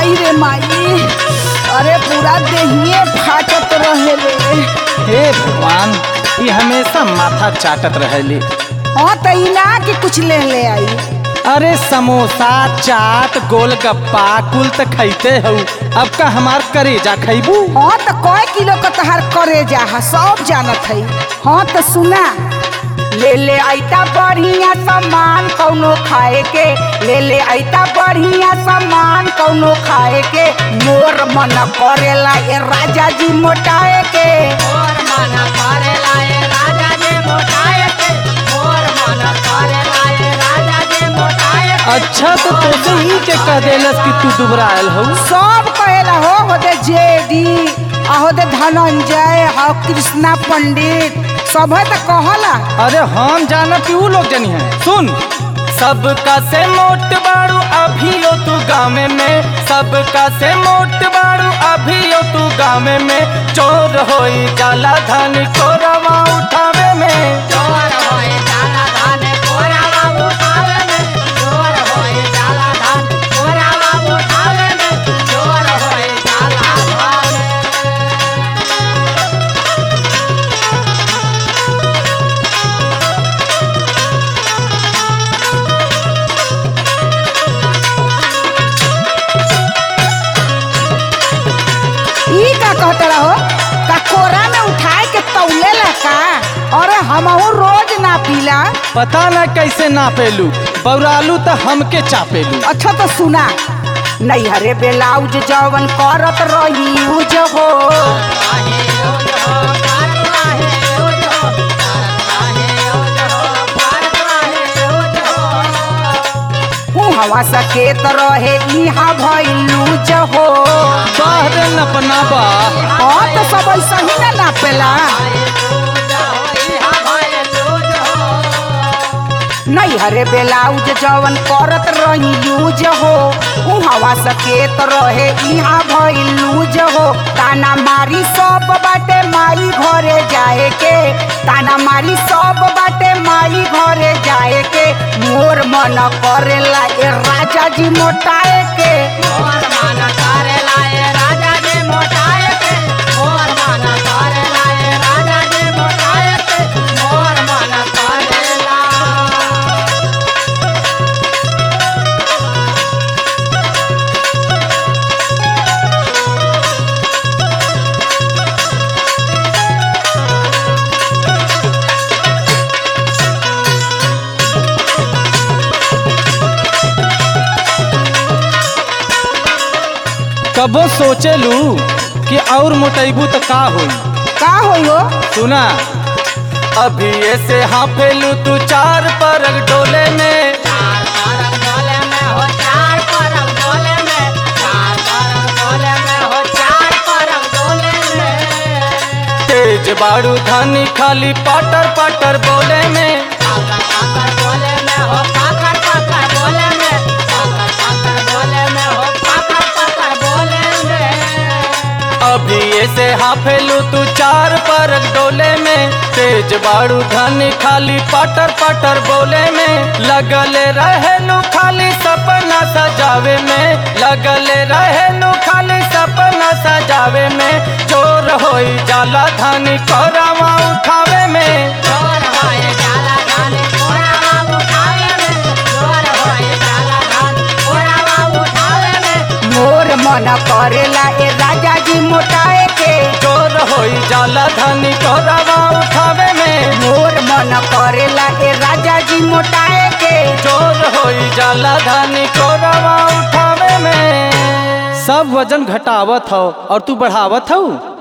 माई रे माई अरे पूरा देहिए फाटत रहे रे हे भगवान ये हमेशा माथा चाटत रहेली हाँ तो इना के कुछ ले ले आई अरे समोसा चाट गोलगप्पा कुल त खैते हऊ अब का हमार करेजा खैबू हाँ तो कई किलो का तहार करे जा हा सब जानत है हाँ तो सुना ले ले आइता बढ़िया सामान कौनो खाए के ले ले आइता बढ़िया सामान कौनो खाए के मोर मन करेला ए राजा जी मोटाए के अच्छा तो तोसे ही के कह देलस कि तू दुबरायल हऊ सब कहेला हो होदे जेडी आ होदे धनंजय हा कृष्णा पंडित सब है तो कहला अरे हम जाना कि ऊ लोग जनी है सुन सबका से मोट बाड़ू अभियो तू गाँव में सबका से मोट बाड़ू अभियो तू गाँव में चोर होई जाला धन चोरवा उठावे में ई का कहत रहो का कोरा में उठाए के तौले ला का अरे हमहू रोज ना पीला पता न कैसे नापेलू बौरालू तो हमके चापेलू अच्छा तो सुना नहीं हरे बेलाउज जवन करत रही यूज हो हवा सकेत रहे इहा भइलूज हो बाहर नपना बा हाँ तो सब ऐसा ही ना नापेला नहीं हरे बेलाउज जवन करत रही यूज हो उ हवा सकेत रहे इहा भइल लूज हो ताना मारी सब बाटे माई घरे जाए के ताना मारी सब बाटे माई घरे जाए के मोर मन करेला ए राजा जी मोटाए के कबो सोचेलू कि और मोटेबू तो का होई का होई हो सुना अभी ऐसे हाफेलू तू चार परग डोले में तेज बाड़ू धानी खाली पाटर पाटर बोले में अभी ऐसे हाफेलू तू चार परग डोले में तेज बाड़ू धानी खाली पाटर पाटर बोले में लगले रहेलू खाली सपना सजावे में लगले रहेलू खाली सपना सजावे में चोर होई जाला धानी कोरावा उठावे में मोर मन करेला ए राजा जी मोटाए के चोर होई जाला धानी कोरावा उठावे में मोर मन करेला ए राजा जी मोटाए के चोर होई जाला धानी कोरावा उठावे में सब वजन घटावत हो और तू बढ़ावत हो